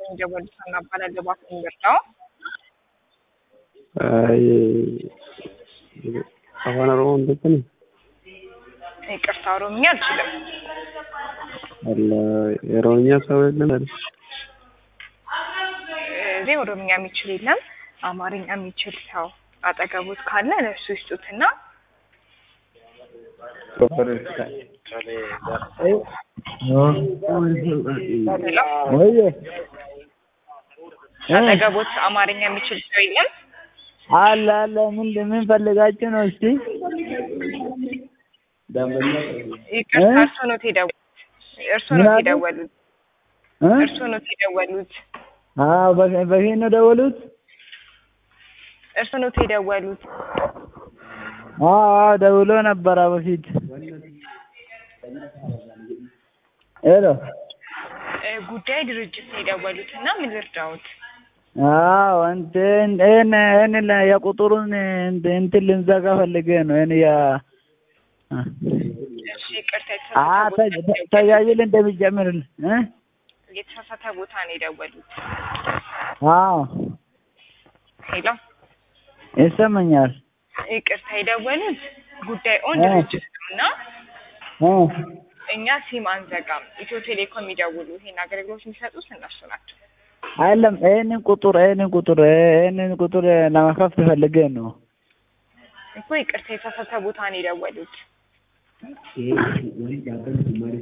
የደወሉት እናባላለን እባክዎን ይርዳው። አይ አፋን ኦሮሞ እንደትን ይቅርታ ኦሮምኛ አልችልም። አለ የኦሮምኛ ሰው የለም አይደል? እዚህ ኦሮምኛ የሚችል የለም። አማርኛ የሚችል ሰው አጠገቡት ካለ ለእሱ ይስጡትና ወይዬ አጠገቦት አማርኛ የሚችል ሰው የለም። አለ አለ ምን ምን ፈልጋችሁ ነው? እስቲ ይቅርታ እ? እርስዎ ኖት የደወሉት? እርስዎ ምን ኖት አሉ? የደወሉት? እ? እርስዎ ኖት የደወሉት? አዎ በፊት በፊት ነው ደወሉት? እርስዎ ኖት የደወሉት? አዎ አዎ ደውሎ ነበረ በፊት። ሄሎ እ፣ ጉዳይ ድርጅት ነው የደወሉት እና ምን ልርዳዎት? አዎ እንትን ይሄን ይሄን የቁጥሩን እንትን እንትን ልንዘጋ ፈልጌ ነው። ይሄን ያ እሺ ይቅርታ አ የተሳሳተ ቦታ ነው የደወሉት። ተያይል እንደሚጨምርልን እ የተሳሳተ ቦታ ነው የደወሉት። አዎ ሄሎ ይሰማኛል። ይቅርታ የደወሉት ጉዳይ ኦን እ። ድርጅት ነው እና እ እኛ ሲም አንዘጋም። ኢትዮ ቴሌኮም የሚደውሉ ይሄን አገልግሎት የሚሰጡት እነሱ ናቸው። አይደለም ይሄንን ቁጥር ይሄንን ቁጥር ይሄንን ቁጥር ለመክፈት ፈልጌ ነው። እኮ ይቅርታ የተሳሳተ ቦታ ነው የደወሉት።